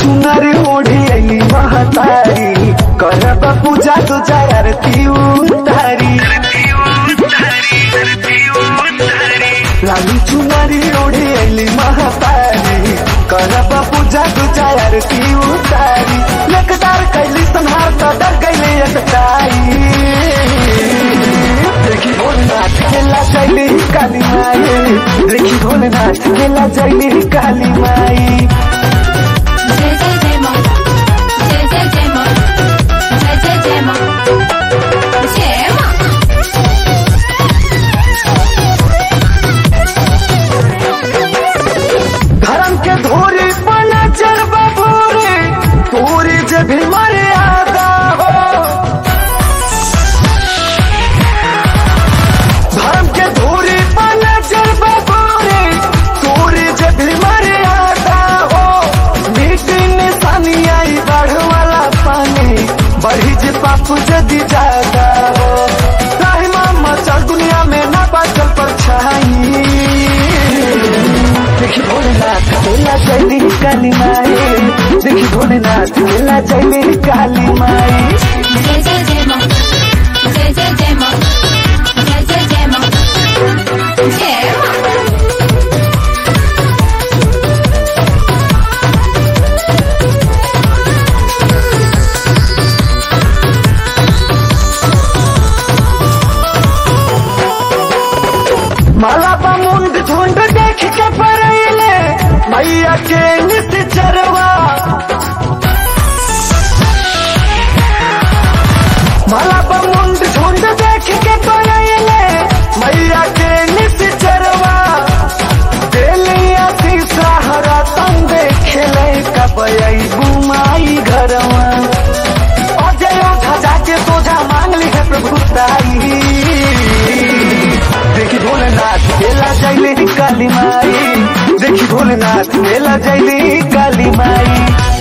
चुनर ओढ़ी अली महतारी करब पूजा तुझा आरती उतारी लाली चुनरी ओढ़ी अली महतारी करब पूजा तुझा आरती उतारी लेकदार कैली संहार तो डर गईले एकताई देखी भोलेनाथ खेला चैली काली माई देखी भोलेनाथ खेला चैली काली माई जय जय जय माँ जय जय जय माँ जय जय जय माँ जय माँ धर्म के धोरी बना चर बबूरे पूरी जब भी मर्यादा हो धर्म के धोरी बना चर बबूरे पूरी जब भी मर्यादा हो मीठी निशानी आई बढ़ वाला पानी बढ़ी जे पाप जदी ज्यादा हो राही मामा चल दुनिया में ना बाचल पर छाई देखी भोलेनाथ खेला चली काली माई देखी भोलेनाथ खेला चली काली माई जय जय जय माँ जय जय जय माँ जय जय जय माँ जय माँ माला बा मुंड झुंड देख के पड़ैले मैया के नित चरवा माला बा मुंड झुंड देख के पड़ैले मैया के नित चरवा देलिया तीसरा हरा तंग खेले कबई बुमाई घरवा अजय ध्वजा के सोझा मांग ली है प्रभुताई देखी भोलेनाथ मेला जैले काली माई देखी भोलेनाथ मेला जैले काली माई